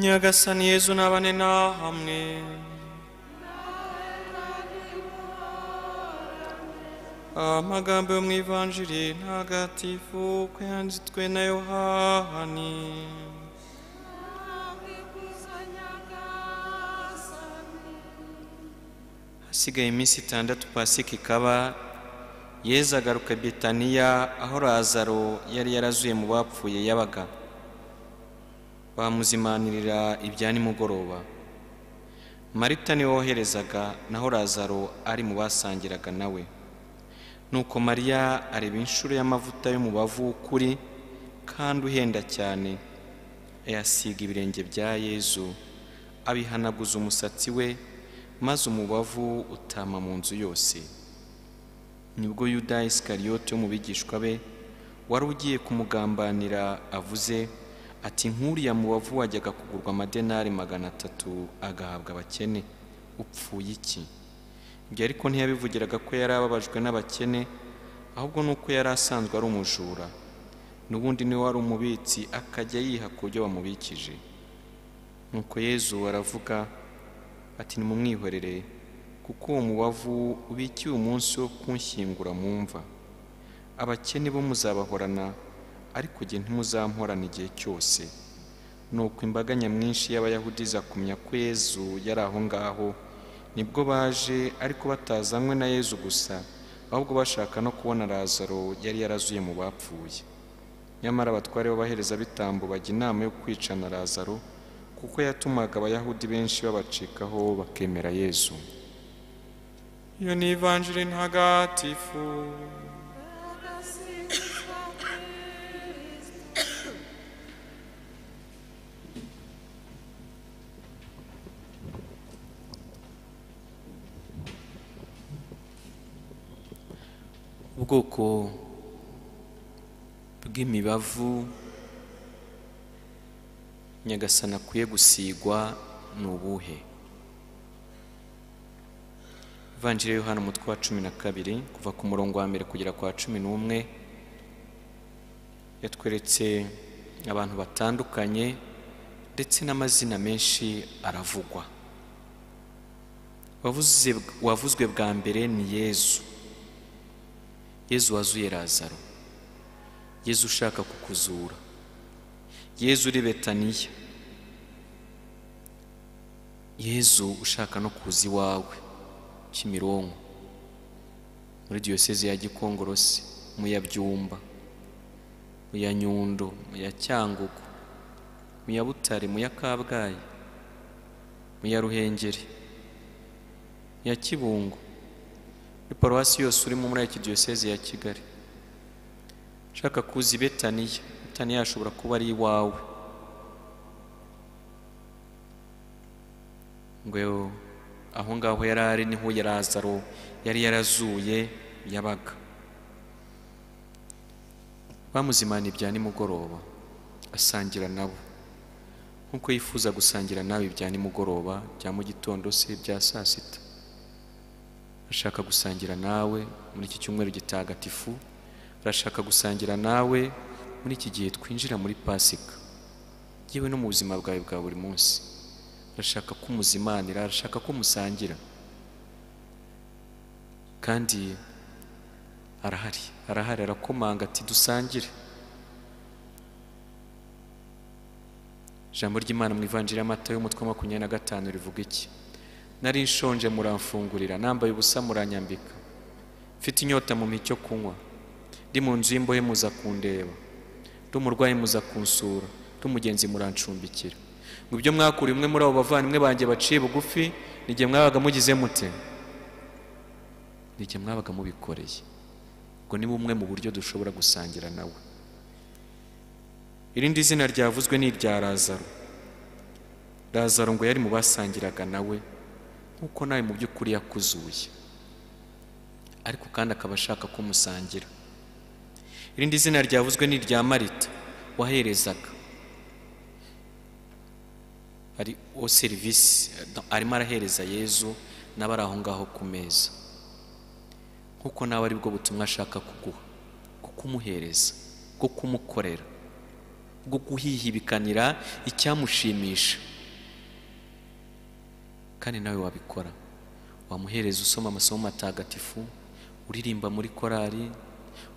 nyagasani yezu nabane nahamwe amagambo yo mu ivanjiri ntagatifu ko yanditswe na yohani hasigaye iminsi itandatu pasika ikaba yezu agaruka i betaniya aho razaro yari yarazuye mu bapfuye yabaga bamuzimanirira ibya nimugoroba marita niwe woherezaga naho razaro ari mu basangiraga nawe nuko mariya areba inshuro y'amavuta y'umubavu w'ukuri kandi uhenda cyane ayasiga ibirenge bya yezu abihanaguza umusatsi we maze umubavu utama mu nzu yose nibwo yuda isikariyote wo mu bigishwa be wari ugiye kumugambanira avuze ati nk'uriya mubavu wajyaga kugurwa amadenari magana atatu agahabwa abakene upfuye iki ibyo ariko ntiyabivugiraga ko yari ababajwe n'abakene ahubwo ni uko yari asanzwe ari umujura n'ubundi niwe wari umubitsi akajya yiha ku byo bamubikije nuko yezu aravuga ati nimumwihorere kuko uwo mubavu ubikiye umunsi wo kunshyingura mu mva abakene bo muzabahorana ariko jye ntimuzamporana igihe cyose nuko imbaga nyamwinshi y'abayahudi iza kumenya ko yezu yari aho ngaho nibwo baje ariko batazanywe na yezu gusa ahubwo bashaka no kubona razaro yari yarazuye mu bapfuye nyamara abatware b'abaherezabitambo bajya inama yo kwicana razaro kuko yatumaga abayahudi benshi babacikaho bakemera yezu iyo ni ivanjiri ntagatifu ubwoko bw'imibavu nyagasani akwiye gusigwa ni ubuhe ivanjiri yo hano umutwe wa cumi na kabiri kuva ku murongo wa mbere kugera kwa cumi n'umwe yatweretse abantu batandukanye ndetse n'amazina menshi aravugwa Wavuze- wavuzwe bwa mbere ni yezu yezu wazuye razaro yezu ushaka kukuzura yezu uri betaniya yezu ushaka no kuza iwawe kimironko muri diyoseze ya gikongorosi mu ya byumba mu ya nyundo mu ya cyangugu mu ya butare mu ya kabgayi mu ya ruhengeri mu ya kibungo muri paruwasi yose urimo muri iki diyoseze ya kigali ushaka kuza i betaniya betaniya ashobora kuba ari iwawe ngo aho ngaho yari ari niho ya razaro yari yarazuye yabaga bamuzimana ibya nimugoroba asangira nabo nk'uko yifuza gusangira nawe ibya nimugoroba bya mu gitondo se bya saa sita arashaka gusangira nawe muri iki cyumweru gitagatifu arashaka gusangira nawe muri iki gihe twinjira muri pasika yewe no mu buzima bwawe bwa buri munsi arashaka ko umuzimanira arashaka ko musangira kandi arahari arahari arakomanga ati dusangire ijambo ry'imana mu ivanjiri y'amata y'umutwe wa makumyabiri na gatanu rivuga iki nari nshonje muramfungurira nambaye ubusa muranyambika mfite inyota mu cyo kunywa ndi mu nzu y'imbohe muza kundeba ndi umurwayi muza kunsura ndi umugenzi murancumbikira ngo ibyo mwakuriye umwe muri abo bavandimwe banjye baciye bugufi n'igihe mwabaga mugize mute n'igihe mwabaga mubikoreye ubwo ni bumwe mu buryo dushobora gusangira nawe irindi zina ryavuzwe ni irya razaro razaro ngo yari mu basangiraga nawe nk'uko nawe mu by'ukuri yakuzuye ariko kandi akaba ashaka ko musangira irindi zina ryavuzwe ni irya marita waherezaga ari o serivisi arimo arahereza yezu n'abari aho ngaho ku meza nk'uko nawe aribwo butumwa ashaka kuguha bwo kumuhereza bwo kumukorera bwo guhihibikanira icyamushimisha kandi nawe wabikora wamuhereza usoma amasomo matagatifu uririmba muri korali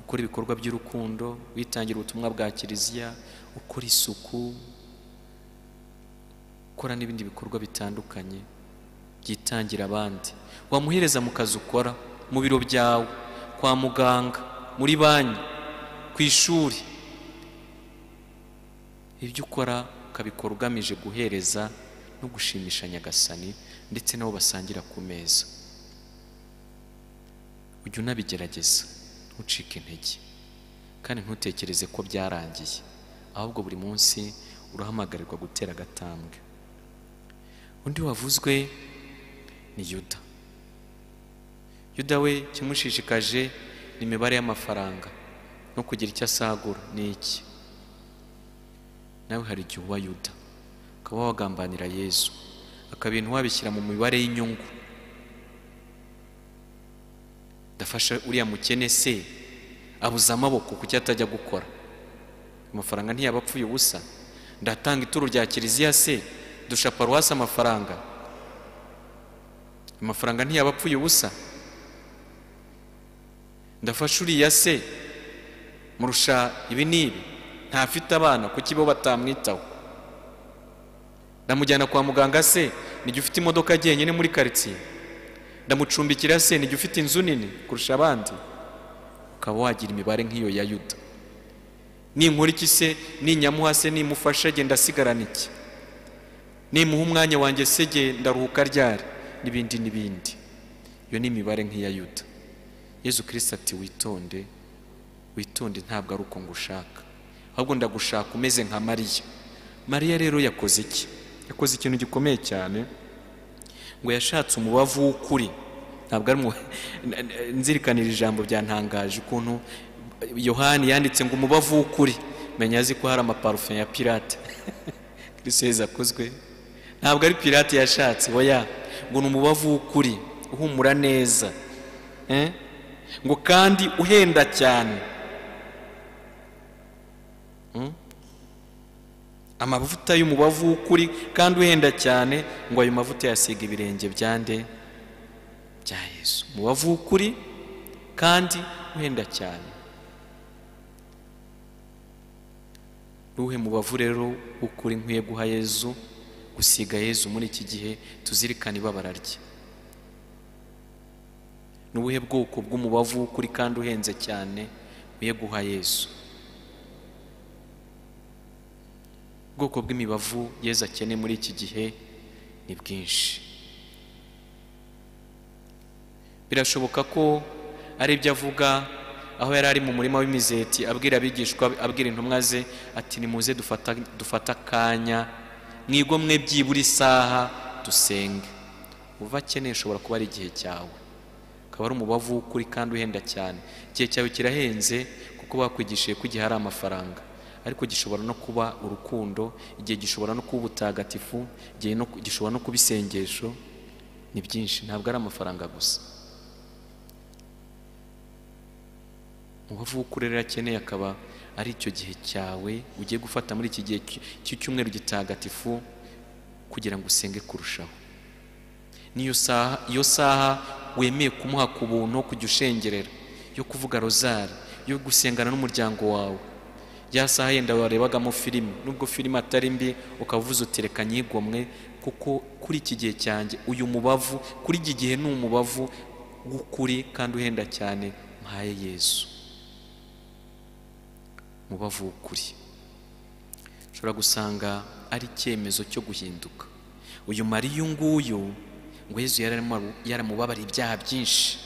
ukora ibikorwa by'urukundo witangira ubutumwa bwa kiliziya ukora isuku ukora n'ibindi bikorwa bitandukanye byitangira abandi wamuhereza mu kazi ukora mu biro byawe kwa muganga muri banki ku ishuri ibyo ukora ukabikora ugamije guhereza no gushimisha nyagasani ndetse n'abo basangira ku meza ujya unabigerageza ntucike intege kandi ntutekereze ko byarangiye ahubwo buri munsi urahamagarirwa gutera agatambwe undi wavuzwe ni yuda yuda we kimushishikaje ni imibare y'amafaranga no kugira icyo asagura ni iki nawe hari igihe uba yuda ukaba wagambanira yezu akabintu wabishyira mu mibare y'inyungu dafasha uriya mukene se abuze amaboko kuki atajya gukora amafaranga ntiyaba apfuye ubusa ndatanga ituro rya kiliziya se dusha paruwasi amafaranga amafaranga ntiyaba apfuye ubusa ndafasha uriya se murusha ibi n'ibi ntafite abana kuki bo batamwitaho ndamujyana kwa muganga se nijya ufite imodoka jyenyine muri karitsiye ndamucumbikira se nijya ufite inzu nini kurusha abandi ukaba wagira imibare nk'iyo ya yuda ninkora iki se ninyamuha se nimufasha gye ndasigarana iki nimuha umwanya wanjye se gye ndaruhuka ryari n'ibindi n'ibindi iyo ni imibare nk'iya yuda yezu kirisita ati witonde witonde ntabwo ari uko ngushaka ahubwo ndagushaka umeze nka mariya mariya rero yakoze iki yakoze ikintu gikomeye cyane ngo yashatse umubavu w'ukuri ntabwo ari nzirikanira ijambo byantangaje ukuntu yohani yanditse ngo umubavu w'ukuri menya azi ko hari amaparufe ya pirate kirisiyezi akozwe ntabwo ari pirate yashatse oya ngo ni umubavu w'ukuri uhumura neza ngo kandi uhenda cyane amavuta y'umubavu w'ukuri kandi uhenda cyane ngo ayo mavuta yasiga ibirenge byande bya Yesu umubavu w'ukuri kandi uhenda cyane ruhe mubavu rero w'ukuri nkwiye guha Yezu gusiga Yezu muri iki gihe tuzirikane ibabara rye ni ubuhe bwoko bw'umubavu w'ukuri kandi uhenze cyane nkwiye guha Yezu ubwoko bw'imibavu yezu akene muri iki gihe ni bwinshi birashoboka ko ari ibyo avuga aho yari ari mu murima w'imizeti abwira abigishwa abwira intumwa ze ati nimuze dufate akanya mwigomwe byibura isaha dusenge uva akeneye ushobora kuba ari igihe cyawe ukaba ari umubavu w'ukuri kandi uhenda cyane igihe cyawe kirahenze kuko bakwigishije ko igihe hari amafaranga ariko gishobora no kuba urukundo igihe gishobora no kuba ubutagatifu igihe gishobora no kuba isengesho ni byinshi ntabwo ari amafaranga gusa umubavu w'ukuri rero akeneye akaba ari icyo gihe cyawe ugiye gufata muri iki gihe cy'icyumweru gitagatifu kugira ngo usenge kurushaho n'iyo saha iyo saha wemeye kumuha ku buntu kujya ushengerera yo kuvuga rozari yo gusengana n'umuryango wawe ya saha yenda warebagamo filime nubwo filime atari mbi ukavuza uti reka nyigomwe kuko kuri iki gihe cyanjye uyu mubavu kuri iki gihe ni umubavu w'ukuri kandi uhenda cyane mpaye yezu umubavu w'ukuri ushobora gusanga ari icyemezo cyo guhinduka uyu mariya uyu nguyu ngo yezu yaramubabara ibyaha byinshi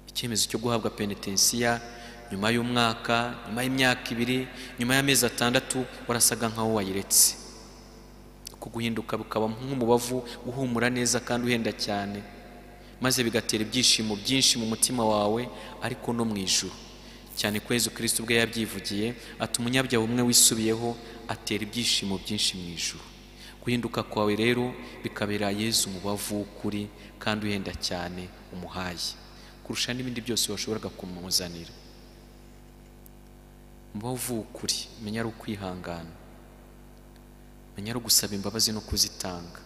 icyemezo cyo guhabwa penetensiya nyuma y'umwaka nyuma y'imyaka ibiri nyuma y'amezi atandatu warasaga nk'aho wayiretse uko guhinduka bukaba nk'umubavu uhumura neza kandi uhenda cyane maze bigatera ibyishimo byinshi mu mutima wawe ariko no mu ijuru cyane ko Yezu kirisiti ubwe yabyivugiye ati umunyabyaha umwe wisubiyeho atera ibyishimo byinshi mu ijuru guhinduka kwawe rero bikabera Yezu umubavu w'ukuri kandi uhenda cyane umuhaye kurusha n'ibindi byose washoboraga kumuzanira mubavu w'ukuri menya ari ukwihangana menya ari ugusaba imbabazi no kuzitanga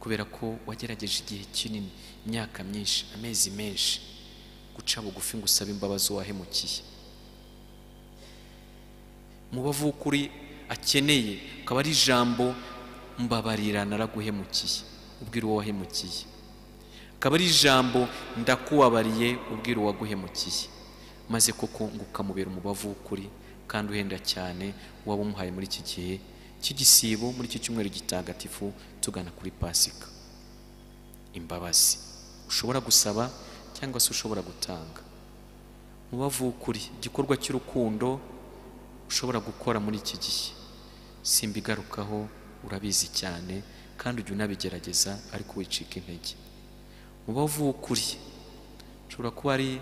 kubera ko wagerageje igihe kinini imyaka myinshi amezi menshi guca bugufi ngo usabe imbabazi uwahemukiye umubavu w'ukuri akeneye akaba ari ijambo mbabarira naraguhemukiye ubwira uwo wahemukiye akaba ari ijambo ndakubabariye ubwira uwaguhemukiye maze koko ngo ukamubera umubavu w'ukuri kandi uhenda cyane waba umuhaye muri iki gihe cy'igisibo muri iki cyumweru gitagatifu tugana kuri pasika imbabazi ushobora gusaba cyangwa se ushobora gutanga umubavu w'ukuri igikorwa cy'urukundo ushobora gukora muri iki gihe simbigarukaho urabizi cyane kandi ujya unabigerageza ariko wicika intege umubavu w'ukuri ushobora kuba ari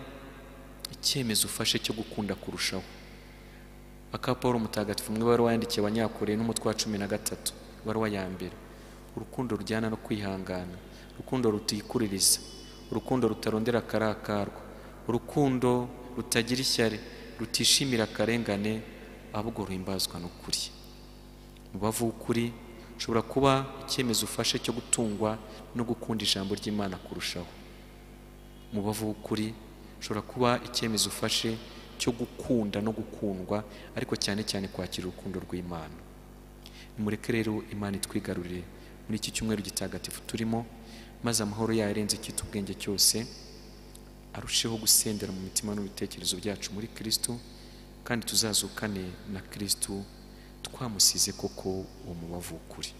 icyemezo ufashe cyo gukunda kurushaho aka paul mutagatifu umwe wari wayandikiye abanyakoreye n'umutwe wa cumi na gatatu ibaruwa ya mbere urukundo rujyana no kwihangana urukundo rutikuririza urukundo rutarondera akarakarwa urukundo rutagira ishyari rutishimira akarengane ahubwo ruhimbazwa n'ukuri umubavu w'ukuri ushobora kuba icyemezo ufashe cyo gutungwa no gukunda ijambo ry'imana kurushaho umubavu w'ukuri ushobora kuba icyemezo ufashe cyo gukunda no gukundwa ariko cyane cyane kwakira urukundo rw'imana nimureke rero imana itwigarurire muri iki cyumweru gitagatifu turimo maze amahoro yayo arenze icyita ubwenge cyose arusheho gusendera mu mitima n'ibitekerezo byacu muri kirisitu kandi tuzazukane na kirisitu twamusize koko uwo mubavu w'ukuri